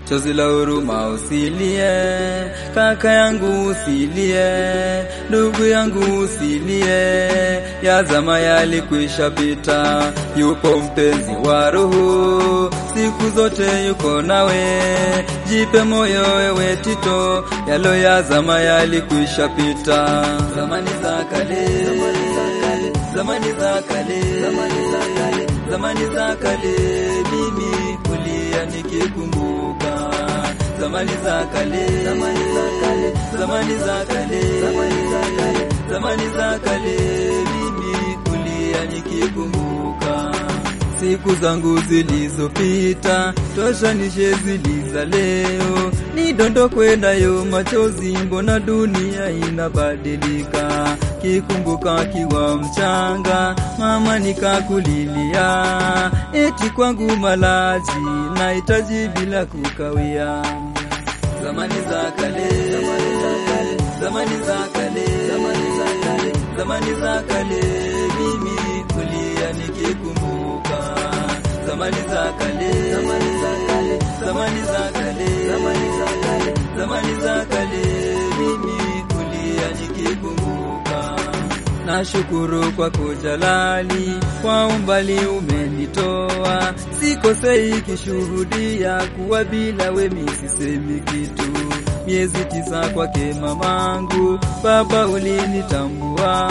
chozi la huruma usilie, kaka yangu usilie, ndugu yangu usilie, ya zama yalikwisha pita, yupo mpenzi wa roho, siku zote yuko nawe, jipe moyo wewe Tito, yalo ya zama yalikwisha pita, zamani za kale, zamani za kale, zamani za kale, mimi kulia nikikumbuka zamani za kale, zamani za kale, zamani za kale, zamani za kale, zamani za kale, mimi kulia nikikumbuka siku zangu zilizopita, tosha nishe ziliza leo, nidondokwe nayo machozi, mbona dunia inabadilika. Kikumbuka kiwa mchanga, mama nikakulilia, eti kwangu malazi nahitaji bila kukawia. Zamani za kale, zamani za kale, zamani za kale, zamani za kale, zamani za kale, mimi kulia nikikumbuka zamani za kale, zamani za kale, zamani za kale, zamani za kale, zamani za kale, mimi kulia nikikumbuka. Nashukuru kwa kujalali, kwa umbali umenitoa, sikosei kishuhudia kuwa bila wemi sisemi kitu. Miezi tisa kwake mamangu, baba ulinitambua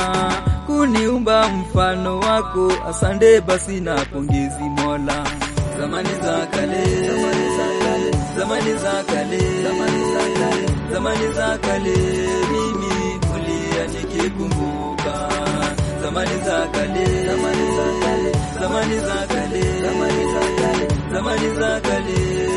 kuniumba mfano wako, asante basi na pongezi Mola. Zamani za kale, zamani za kale, zamani za kale, zamani za kale, zamani za kale, mimi kulia nikikumbuka zamani za kale, zamani za kale, zamani za kale, zamani za kale, zamani za kale,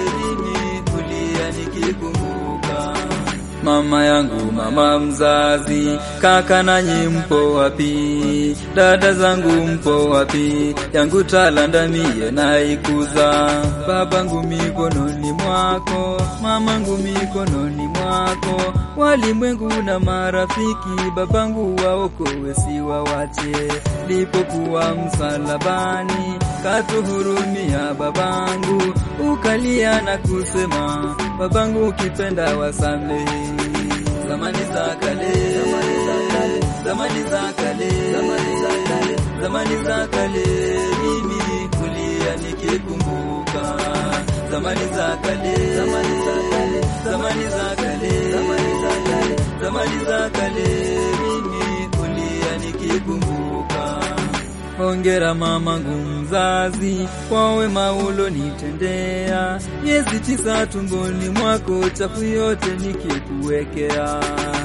mimi kulia nikikumbuka Mama yangu, mama mzazi, kaka nanyi mpo wapi? Dada zangu mpo wapi? Yangu talanda mie naikuza, babangu mikononi mwako, mamangu mikononi mwako, walimwengu na marafiki, babangu waokowe siwawache. Lipokuwa msalabani, katuhurumia babangu, ukalia na kusema, babangu ukipenda wasamehe zamani za kale, zamani za kale, zamani za kale, zamani za kale, zamani za kale, mimi kulia nikikumbuka zamani za kale, zamani za kale, zamani za kale, zamani za kale, zamani za kale, mimi kulia nikikumbuka Hongera mamangu mzazi kwa wema ulonitendea, miezi tisa tumboni mwako, chafu yote nikikuwekea.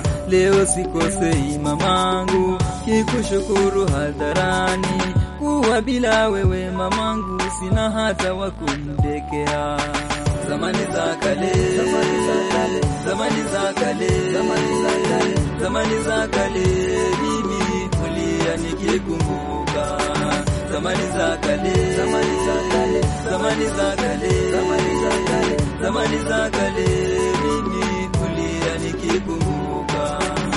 Leo sikosei mamangu, kikushukuru hadharani, kuwa bila wewe mamangu sina hata wa kumdekea. Zamani za kale, zamani za kale, zamani za kale, zamani za kale, zamani za kale, mimi kulia nikikumbuka zamani za kale, zamani za kale, zamani za kale, zamani za kale, zamani za kale, mimi kulia nikikumbuka.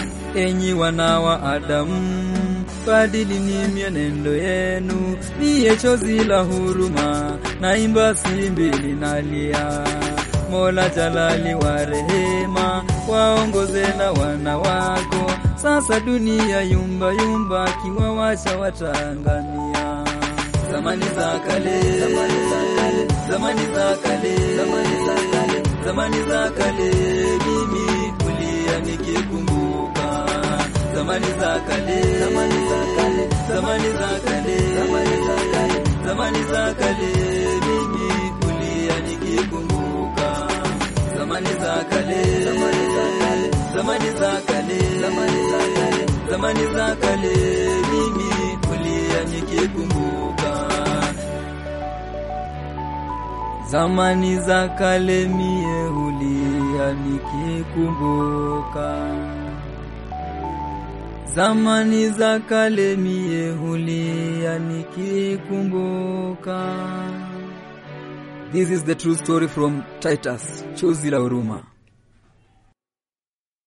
Enyi wana wa Adamu, badilini mienendo yenu, niye chozi la huruma, naimba simbili nalia. Mola Jalali wa rehema, waongoze na wana wako. Sasa dunia yumba yumba, kiwawacha watangamia. Zamani za kale, zamani za kale, zamani za kale, zamani za kale, zamani za kale, mimi kulia nikikumbuka. Zamani za kale, zamani za kale, zamani za kale, zamani za kale, zamani za kale, mimi kulia nikikumbuka. Zamani za kale, zamani za kale, zamani za kale, zamani za kale, zamani za kale, mimi kulia nikikumbuka. Zamani za kale mie hulia nikikumbuka. Zamani za kale mie hulia nikikumbuka. This is the true story from Titus, chozi la huruma.